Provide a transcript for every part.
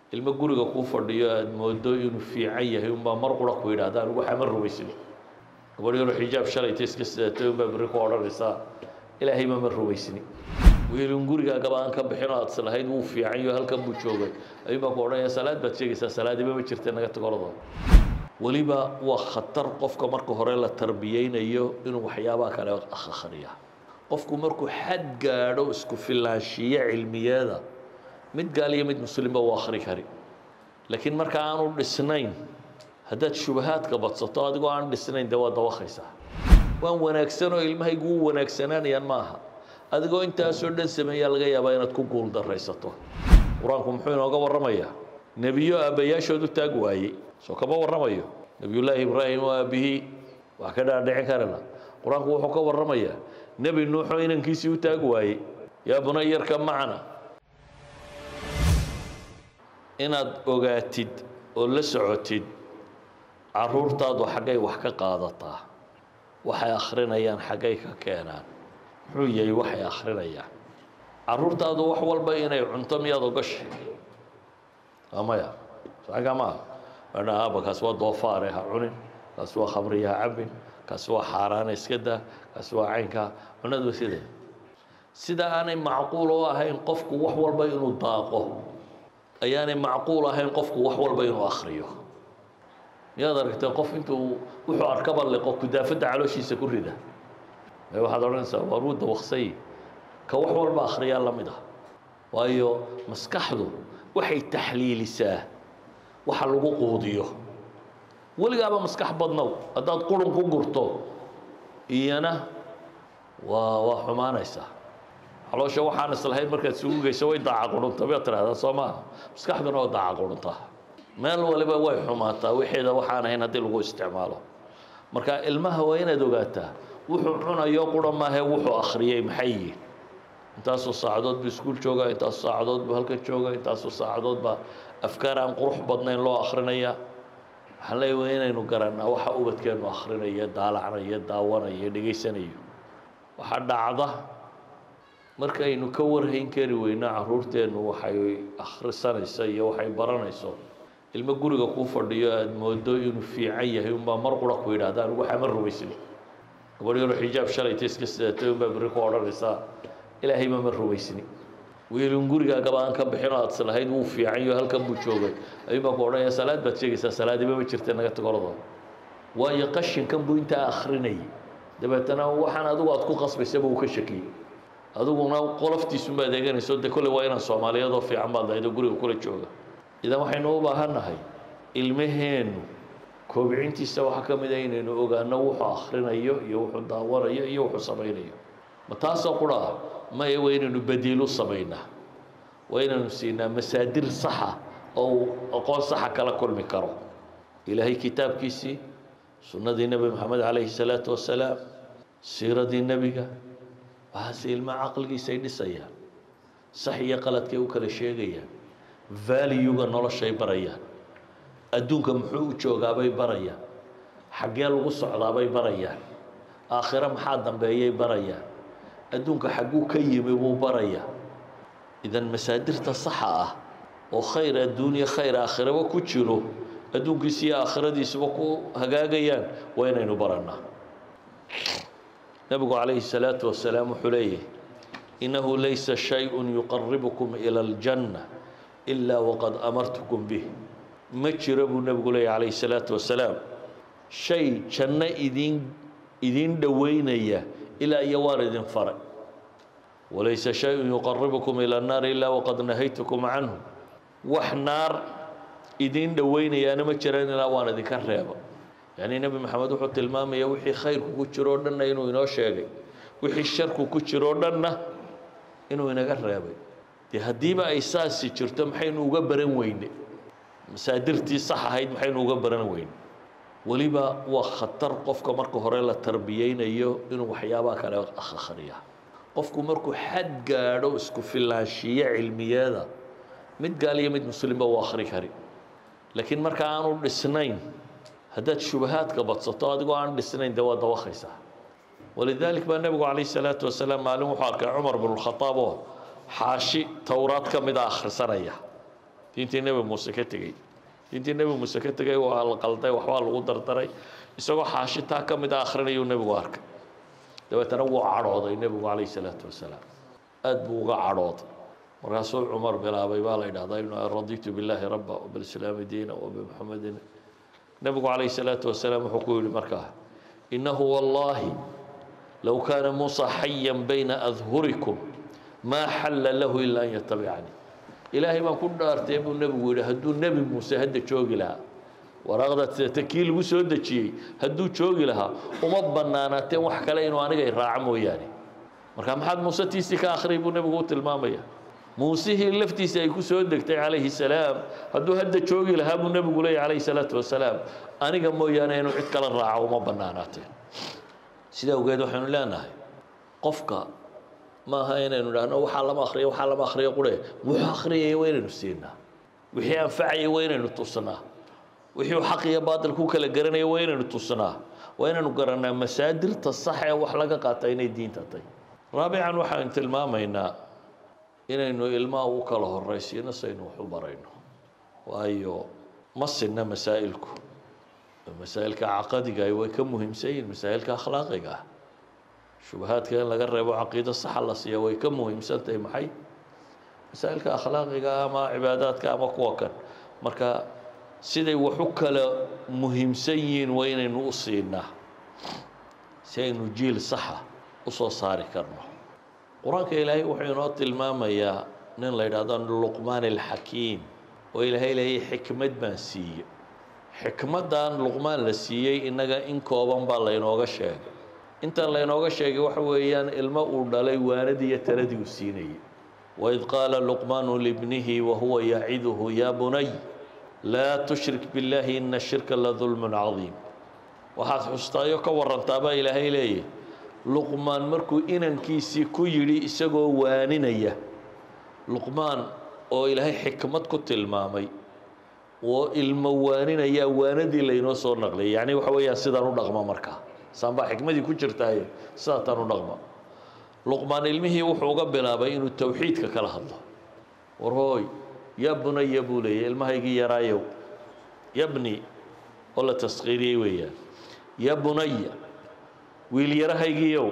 ilmo guriga kuu fadhiyo aada moodo inuu fiican yahay unbaa mar qura ku yidhahda anigu waxaa ma rumaysni gabadh yaroo xijaab shalayta iska sidatay unbaa berri ku odhanaysaa ilaahay ma ma rumaysni wiilun gurigaagaba aan ka bixin oo aad islahayd wuu fiican iyo halkan buu joogay ayuun baa ku odhanaya salaad baad sheegaysaa salaadiba ma jirta naga tagorado weliba waa khatar qofka marka hore la tarbiyeynayo inuu waxyaabaha kale akhriya qofku markuu xad gaadho isku filaanshiyo cilmiyeeda mid gaal iyo mid muslimba uu akhri kari laakiin marka aanu dhisnayn haddaad shubahaadka badsato adigoo aan dhisnayn dee waa dawakaysaa waan wanaagsan oo ilmahaygu u wanaagsanaanayaan ma aha adigoo intaasoo dhan sameeyaa laga yaabaa inaad ku guul daraysato qur-aanku muxuu inooga warramayaa nebiyo aabbayaashood u taag waayey soo kama warramayo nebiyullaahi ibraahim oo aabbihii wax ka dhaadhicin karana qur-aanku wuxuu ka warramayaa nebi nuuxoo inankiisii u taag waayey yaa bunayarka macna inaad ogaatid oo la socotid caruurtaadu xaggay wax ka qaadataa waxay akhrinayaan xaggay ka keenaan muxuu yahay waxay akhrinayaan caruurtaadu wax walba inay cunto miyaad ogashay amaya saga maaha ana aaba kaasi waa doofaare ha cunin kaasi waa khamriya ha cabin kaasi waa xaaraana iska daa kaasi waa caynkaa cunadu sida sida aanay macquul u ahayn qofku wax walba inuu daaqo ayaanay macquul ahayn qofku wax walba inuu akhriyo miyaad aragtee qof intuu wuxuu arkaba liqo kudaafadda calooshiisa ku rida ee waxaad odhanaysaa waa ruu dawaqsay ka wax walba akhriyaa la mid ah waayo maskaxdu waxay taxliilisaa waxa lagu quudiyo weligaaba maskax badnow haddaad qurun ku gurto iyana waa waa xumaanaysaa caloosha waxaan islahayd markaad isugu geyso way daaca qurunta miyaad tidhahdaa soo maaha maskaxduna waa daaca quruntaa meel waliba way xumaataa wixeeda waxaan ahayn haddii lagu isticmaalo marka ilmaha waa inaad ogaataa wuxuu cunayo qura maahe wuxuu akhriyey maxay yihiin intaasoo saacadood buu iskuul joogaa intaasoo saacadood buu halkan joogaa intaasoo saacadood baa afkaar aan qurux badnayn loo akhrinayaa waxaan leeyahay waa inaynu garannaa waxa ubadkeenu akhrinayo daalacnayo daawanayo dhegaysanayo waxaa dhacda markaynu ka warhayn kari weyno caruurteennu waxay akhrisanayso iyo waxay baranayso ilmo guriga kuu fadhiyo aada moodo inuu fiican yahay unbaa mar qura ku yidhahda anigu waxaa ma rumaysni gabadh yaroo xijaab shalayta iska sidatay unbaa berri ku odhanaysaa ilaahay ma ma rumaysni wiilun gurigaagaba aan ka bixin oo aad islahayd wuu fiican iyo halkan buu joogay ayuun baa ku odhanaya salaad baad sheegaysaa salaadiba ma jirta naga tagorado waayo qashinkan buu intaa akhrinayay dabeetana waxaan adigu aad ku qasbaysaba uu ka shakiyey adiguna qoloftiisunbaad eeganayso de kolley waa inaan soomaaliyadoo fiican baad lahayd oo guriga kula jooga idan waxaynu u baahannahay ilmaheennu koobcintiisa waxaa ka mid a inaynu ogaano wuxuu akhrinayo iyo wuxuu daawanayo iyo wuxuu samaynayo ma taasoo qura ah maya waa inaynu badiilu samaynaa waa inaynu siinaa masaadir saxa oo uu aqoon saxa kala kulmi karo ilaahay kitaabkiisii sunnadii nebi moxamed calayhi salaatu wasalaam siiradii nebiga waxaase ilmaha caqligiisay dhisayaan sax iyo qaladkay u kala sheegayaan valyuga noloshay barayaan adduunka muxuu u joogaabay barayaan xaggee lagu socdaabay barayaan aakhiro maxaa dambeeyay barayaan adduunka xagguu ka yimi buu barayaa idan masaadirta saxa ah oo khayr adduuniya khayr aakhiraba ku jiro adduunkiisa iyo aakhiradiisuba ku hagaagayaan waa inaynu barannaa nebigu calayhi salaatu wasalaam wuxuu leeyahy innahu laysa shay-un yuqaribukum ila aljanna ilaa waqad amartukum bih ma jiro buu nebigu leeyahy calayhi salaatu wasalaam shay janno idiin idiin dhoweynaya ilaa iyo waan idin faray walaysa shay-un yuqaribukum ila annaari ilaa waqad nahaytukum canhu wax naar idiin dhoweynayaana ma jiraan ilaa waan idinka reeba yacni nebi maxamed wuxuu tilmaamaya wixii khayrku ku jiro o dhanna inuu inoo sheegay wixii sharku ku jiro o dhanna inuu inaga reebay dee haddiiba ay saasi jirto maxaynu uga baran weyne masaadirtii sax ahayd maxaynu uga baran weyne weliba waa khatar qofka marka hore la tarbiyeynayo inuu waxyaabaha kale akhriya qofku markuu xad gaadho isku filaanshiyo cilmiyeeda mid gaal iyo mid muslimba uu akhri kari laakiin marka aanu dhisnayn haddaad shubahaadka badsato adigoo aan dhisnayn dee waa dawakaysaa walidaalik baa nebigu calayh salaatu wasalaam maalin wuxuu arkay cumar binu lkhadaab oo xaashi towraad ka mid a akhrisanaya diintii nebi muuse ka tegey diintii nebi muuse ka tegay waa la qalday waxbaa lagu dardaray isagoo xaashitaa ka mid a akhrinayuu nebigu arkay dabeetana wuu cadhooday nebigu calayh salaatu wasalaam aada buu uga cadhooday markaasuu cumar bilaabay baa la yidhahdaa inu raditu billaahi rabba wbilislaami diina wabimuxamedin nebigu calayh salaatu wasalaam wuxuu ku yihi markaa innahu wallaahi low kaana muusa xayan bayna adhurikum maa xalla lahu ilaa an yatabicanii ilaahay baan ku dhaartay buu nebigu yidhi hadduu nebi muuse hadda joogi lahaa waraaqda sidata kii lagu soo dejiyey hadduu joogi lahaa uma bannaanaateen wax kale inuu aniga i raaco mooyaane marka maxaad muuse tiisii ka akhriyay buu nebigu u tilmaamaya muusihii laftiisa ay ku soo degtay calayhi salaam hadduu hadda joogi lahaa buu nebigu leeyahy calayhi salaatu wasalaam aniga mooyaane inuu cid kala raaco uma bannaanaateen sidaa awgeed waxaynu leenahay qofka maaha inaynu idhaahno waxaa lama akriyo waxaa lama akriyo qure wuxuu akhriyaya waa inaynu siinaa wixii anfacaya waa inaynu tusnaa wixii xaq iyo baatil ku kala garanaya waa inaynu tusnaa waa inaynu garanaa masaadirta sax ee wax laga qaata inay diinta tahy raabican waxaynu tilmaamaynaa inaynu ilmaha u kala horaysiino saynu wax u barayno waayo ma sinna masaa'ilku masaa'ilka caqadiga way ka muhiimsan yihiin masaa'ilka akhlaaqiga ah shubahaadka in laga reebo caqiido saxa la siiya way ka muhiimsan tahay maxay masaa'ilka akhlaaqiga ama cibaadaadka ama kuwa kan marka siday wax u kala muhiimsan yihiin waa inaynu u siinaa si aynu jiil saxa u soo saari karno qur-aanka ilaahay wuxuu inoo tilmaamayaa nin la yidhahdo luqmaan alxakiim oo ilaahay leeyay xikmad baan siiye xikmaddan luqmaan la siiyey innaga in kooban baa laynooga sheegay intan laynooga sheegay waxa weeyaan ilmo uu dhalay waanadii iyo taladii uu siinayay waid qaala luqmaanu libnihi wahuwa yaciduhu yaa bunay laa tushrik billaahi ina shirka la dulmun cadiim waxaad xustaayo ka warantaabaa ilaahay leeyahy luqmaan markuu inankiisii ku yidhi isagoo waaninaya luqmaan oo ilaahay xikmad ku tilmaamay oo ilmo waaninayaa waanadii laynoo soo naqliyay yacni waxa weeyaan sidaan u dhaqma markaa saan baa xikmadii ku jirtaaye sidaataan u dhaqma luqmaan ilmihii wuxuu uga bilaabay inuu towxiidka kala hadlo war hooy ya bunaya buu leeyay ilmahaygii yaraayow yabni oo la taskiiriyey weeyaan ya bunaya wiil yarahaygiiow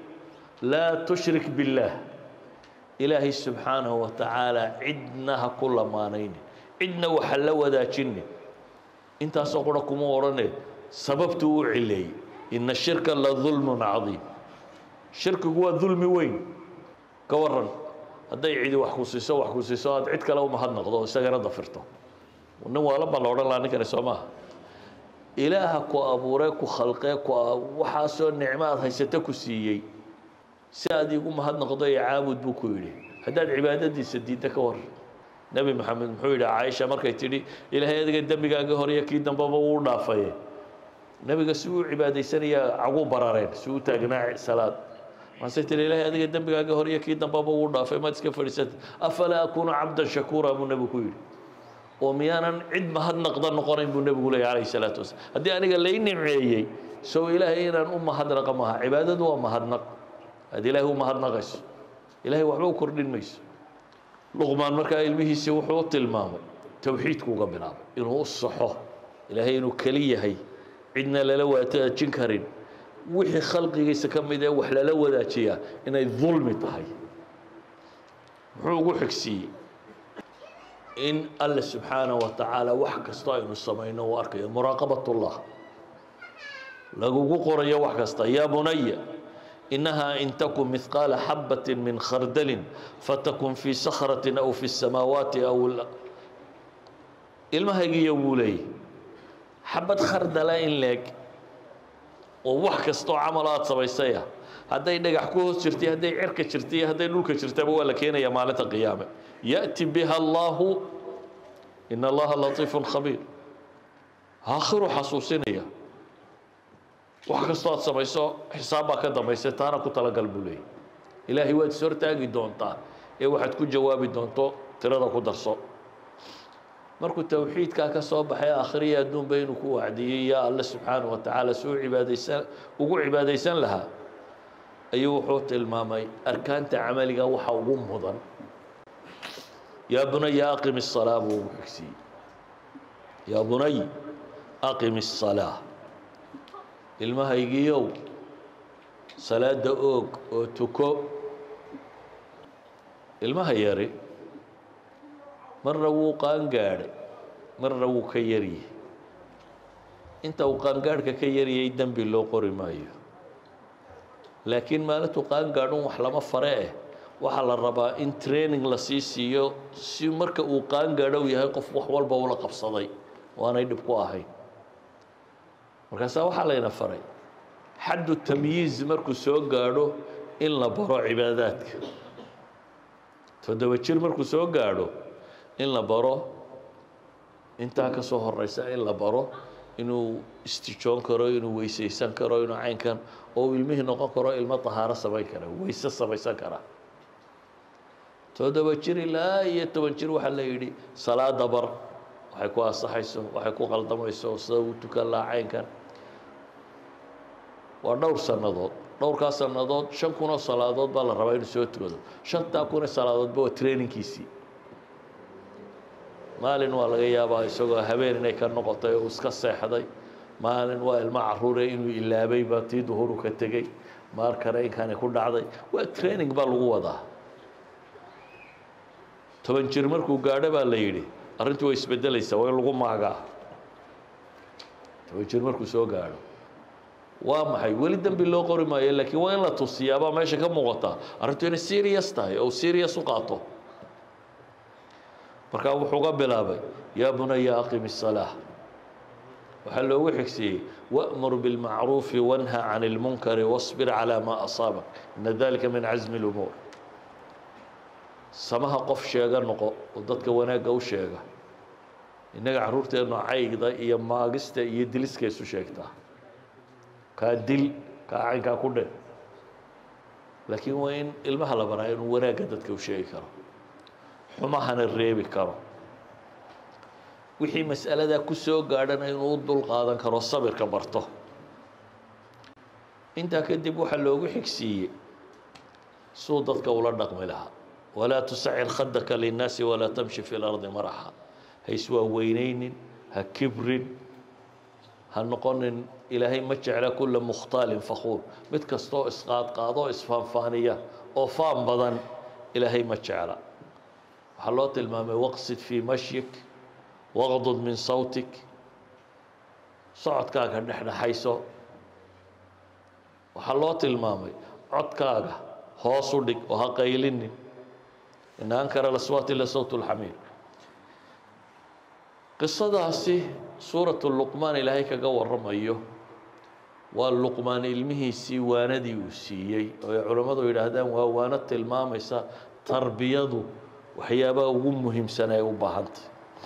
laa tushrik billaah ilaahay subxaanahu wa tacaala cidna ha ku lamaanaynin cidna waxa la wadaajinin intaasoo qura kuma odhane sababtuu u cileeyey ina shirka la dulmun cadiim shirkigu waa dulmi weyn ka waran hadday cidi wax ku siiso wax ku siiso aad cid kale umahadnaqdo isagana dafirto nin waalan baa la odhan lahaa ninkani soo maaha ilaaha ku abuuree ku khalqee ku waxaasoo nicmo aad haysata ku siiyey si aad iigu mahadnaqdo ee caabud buu ku yidhi haddaad cibaadadiisa diidda ka waran nebi maxamed muxuu yidhi caaisha markay tidhi ilaahay adiga dembigaaga horiyo kii dambeba wuu dhaafaye nebiga si uu cibaadaysanayaa caguu barareen si uu taagnaa salaad markaasay tihi ilaahay adiga dembigaaga horiyo kii dambeba wuu dhaafay maad iska fadhiisata afalaa akuunu cabdan shakuura buu nebigu ku yidhi oo miyaanan cid mahadnaqda noqonayn buu nebigu leeyay calayhi salaatu wasalaam haddii aniga lay nimceeyey sow ilaahay inaan u mahadnaqa maaha cibaadadu waa mahadnaq aad ilaahay u mahadnaqayso ilaahay waxba u kordhin mayso luqmaan markaa ilmihiisii wuxuu u tilmaamay towxiidku uga bilaabay inuu u saxo ilaahay inuu keli yahay cidna lala wadaajin karin wixii khalqigiisa ka mid ee wax lala wadaajiyaa inay dulmi tahay muxuu ugu xigsiiyey in alle subxaanaه wa tacaala wax kastoo aynu samayno uu arkayo muraaqabat اllah lagugu qorayo wax kasta yaa bunaya inahaa in takun mihqaala xabaة min khardalin fatakun fii sakraةi aw fi الsamaawaati aw ilmahaygiiyo wuu leeyay xabad khardala in leeg oo wax kastoo camal aad samaysaya hadday dhagax ku hoos jirtay hadday cerka jirtay iyo hadday dhulka jirtaba waa la keenaya maalinta qiyaame yaأti biha allahu in allaha latiifu khabiir aakhiru xasuusinaya wax kastoo aad samayso xisaab baa ka dambaysa taana ku talagal buu leeyay ilaahay waad is hortaagi doontaa ee waxaad ku jawaabi doonto tirada ku darso markuu towxiidkaa ka soo baxay akhriya adduunba inuu ku wacdiyey yaa alle subxaanaه wa tacaala si u cibaadaysan ugu cibaadaysan lahaa ayuu wuxuu tilmaamay arkaanta camaliga waxa ugu mudan yaa bunaya aqim الsalaa buu ugu xigsiiyey yaa bunay aqim الsalaa ilmahaygiiow salaada oog oo tuko ilmaha yari marna wuu qaangaadhay marna wuu ka yaryahay inta uu qaangaadhka ka yaryay dembi loo qori maayo laakiin maalintuu qaangaadhun wax lama fare eh waxaa la rabaa in training la sii siiyo si marka uu qaangaadhow yahay qof wax walba ula qabsaday waanay dhib ku ahayn markaasaa waxaa layna faray xaddu tamyiiz markuu soo gaadho in la baro cibaadaadka toddoba jir markuu soo gaadho in la baro intaa ka soo horeysa in la baro inuu istijoon karo inuu weysaysan karo inuu caynkan oo uu ilmihii noqon karo ilmo tahaaro samayn kara weyse samaysan kara toddoba jir ilaa iyo toban jir waxaa la yidhi salaada bar waxay ku ansaxayso waxay ku qaldamayso sida uu tukan lahaa caynkan waa dhowr sannadood dhowrkaa sannadood shan kun oo salaadood baa la rabaa inuu soo tukado shantaa kun oo salaadoodba waa trainingkiisii maalin waa laga yaabaa isagoo habeen inay ka noqotay oo iska seexday maalin waa ilmo caruure inuu ilaabay baa tii duhuru ka tegey maar kale inkani ku dhacday waa training baa lagu wadaa toban jir markuu gaadho baa la yidhi arrintii way isbedelaysaa waa in lagu maagaa toban jir markuu soo gaadho waa maxay weli dembi loo qori maayo laakiin waa in la tusiyaabaa meesha ka muuqataa arrintu inay serious tahay oo serious u qaato markaa wuxuu ga bilaabay yaa bunaya aqim الsalaaة waxaa loogu xigsiiyey wأmur bاlmacruufi wanha can اlmunkari wاصbir calى ma asaabak ina dalika min casmi اlumuur samaha qof sheega noqo oo dadka wanaagga u sheega innaga carruurteennu caygda iyo maagista iyo diliska isu sheegtaa kaa dil kaa caynkaa ku dhe laakiin waa in ilmaha la baraa inuu wanaagga dadka u sheegi karo xumahana reebi karo wixii mas'aladaa ku soo gaadhana inuu u dul qaadan karo sabirka barto intaa kadib waxaa loogu xigsiiyey suu dadka ula dhaqmi lahaa walaa tusacir khadaka linnaasi walaa tamshi fi lardi maraxa ha iswaaweyneynin ha kibrin ha noqonin ilaahay ma jecla kula mukhtaalin fakuur mid kastoo isqaadqaadoo isfaanfaaniya oo faan badan ilaahay ma jecla waxaa loo tilmaamay waqsid fii mashyik waqdud min sawtik socodkaaga dhexdhexayso waxaa loo tilmaamay codkaaga hoos u dhig oo ha qaylinin ina ankara laswaati la sawt lxamiir qisadaasi suuratu luqmaan ilaahay kaga waramayo waa luqmaan ilmihiisii waanadii uu siiyey oo ay culammadu yidhaahdaan waa waano tilmaamaysa tarbiyadu waxyaabaha ugu muhiimsan ay u baahantay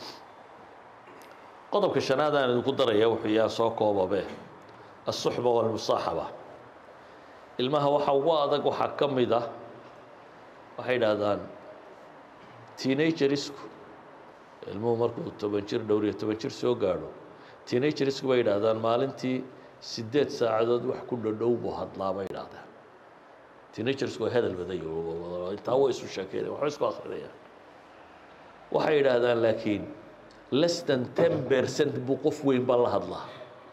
qodobka shanaad aan idinku daraya wuxuu yaha soo koobabe asuxba walmusaaxaba ilmaha waxa ugu adag waxaa ka mid ah waxay idhaahdaan teenagerisku ilmuhu markuu toban jir dhowr iyo toban jir soo gaadho teenagerisku bay idhaahdaan maalintii sideed saacadood wax ku dhadhow buu hadlaa bay idhaahdaan teenagersku waa hadal badan intaa way isu sheekeynaya waxba isku akrinayaan waxay idhaahdaan laakiin less than ten percent buu qof weyn baa la hadlaa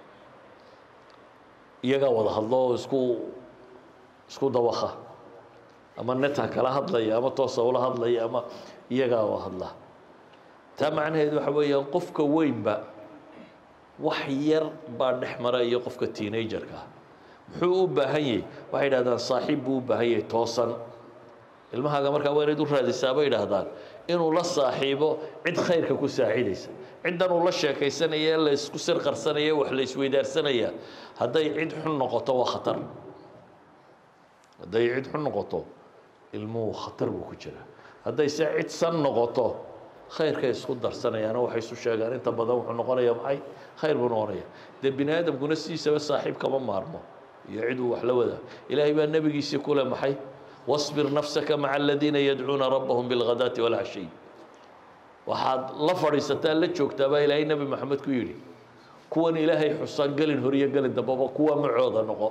iyagaa wada hadlo oo isku isku dawaka ama neta kala hadlaya ama toosa ula hadlaya ama iyagaa wa hadlaa taa macnaheed waxa weeyaan qofka weynba wax yar baa dhex mara iyo qofka teenagerka muxuu u baahan yahay waxay idhahdaan saaxiib buu u baahan yahay toosan ilmahaaga markaa waa inayd u raadisaa bay idhaahdaan inuu la saaxiibo cid khayrka ku saacidaysa ciddan uu la sheekaysanaya la isku sir qarsanaya wax la isweydaarsanaya hadday cid xun noqoto waa khatar hadday cid xun noqoto ilmuhu khatar buu ku jiraa hadday se cid san noqoto khayrkay isku darsanayaano waxay isu sheegaan inta badan wuxuu noqonaya maxay khayr buu noqonaya dee bini aadamkuna sidiisaba saaxiib kama maarmo iyo cid uu wax la wadaa ilaahay baa nebigiisii kule maxay واصبر نفسك مع الذين يدعون ربهم بالغداة والعشي waxaad la fadhiisataa la joogtaa baa ilaahay nebi maxamed ku yidhi kuwan ilaahay xusaan gelin horiyo gelin dambaba kuwa macooda noqo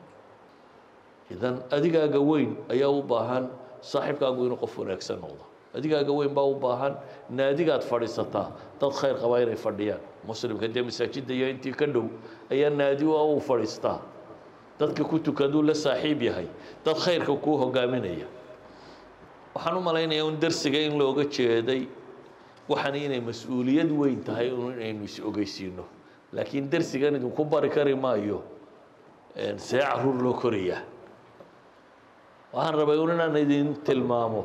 idan adigaaga weyn ayaa u baahan saaxiibkaagu inuu qof wanaagsan noqdo adigaaga weyn baa u baahan naadigaad fadhiisataa dad khayr qabaa inay fadhiyaan muslimka dee masaajidda iyo intii ka dhow ayaa naadi u fadhiistaa dadka ku tukaduu la saaxiib yahay dad khayrka kuu hogaaminaya waxaan u malaynayaa un darsiga in looga jeeday waxaan inay mas-uuliyad weyn tahay inaynu is ogeysiino laakiin darsigan idinku bari kari maayo see caruur loo korayaa waxaan rabay un inaan idin tilmaamo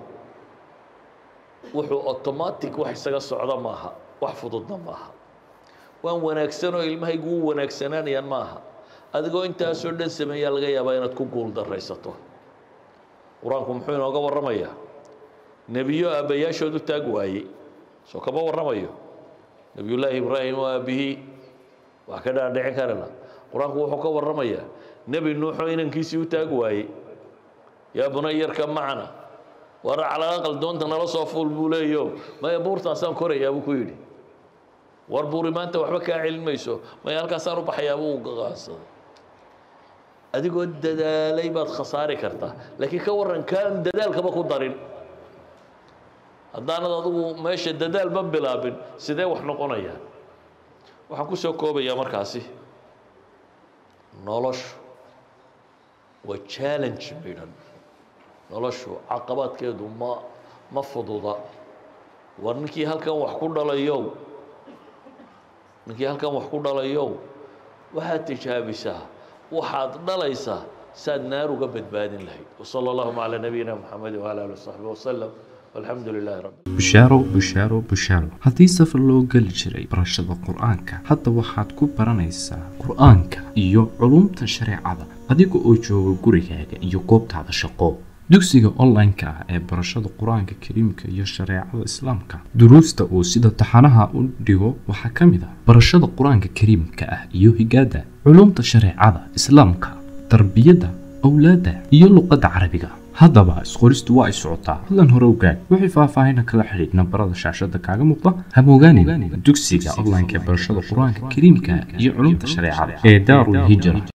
wuxuu automatic wax isaga socda maaha wax fududna maaha waan wanaagsan oo ilmahaygu u wanaagsanaanayaan maaha adigoo intaasoo dhan sameeyaa laga yaabaa inaad ku guul daraysato qur-aanku muxuu inooga warramayaa nebiyo aabbayaashood u taag waayey soo kama warramayo nebiyullaahi ibraahim oo aabbihii wax ka dhaadhicin karana qur-aanku wuxuu ka warramayaa nebi nuuxoo inankiisii u taag waayey yaa bunayarka macna war calaa aqal doonta nala soo fuul buu leeyo maya buurtaasaan korayaa buu ku yidhi war buuri maanta waxba kaa celin mayso maya halkaasaan u baxayaa buu qaansaday adigoo dadaalay baad khasaari kartaa laakiin ka warran kaan dadaalkaba ku darin haddaanad adigu meesha dadaalba bilaabin sidee wax noqonayaan waxaan ku soo koobayaa markaasi noloshu waa challenge midhan noloshu caqabaadkeedu ma ma fududa war ninkii halkan wax ku dhalayow ninkii halkan wax ku dhalayow waxaad tijaabisaa waxaad dhalaysaa saad naar uga badbaadin lahayd wsala allahuma calaa nabiyina moxamed wala ali wasaxbi wasalam walxamdu lilahi rabbi bushaaro bushaaro bushaaro haddii safar loo geli jiray barashada qur-aanka hadda waxaad ku baranaysaa qur-aanka iyo culumta shareecada adiga oo jooga gurigaaga iyo goobtaada shaqo dugsiga online-ka ah ee barashada qur-aanka kariimka iyo shareecada islaamka duruusta uu sida taxanaha u dhigo waxaa ka mid ah barashada qur-aanka kariimka ah iyo higaada culumta shareecada islaamka tarbiyadda awlaadda iyo luqadda carabiga haddaba isqoristu waa ay socotaa hadlan hore ogaad wixii faahfaahina kala xidhiidh nambarada shaashada kaaga muuqda hamogaanin dugsiga online-ka ee barashada qur-aanka kariimka iyo culumta shareecada ee daarul hijra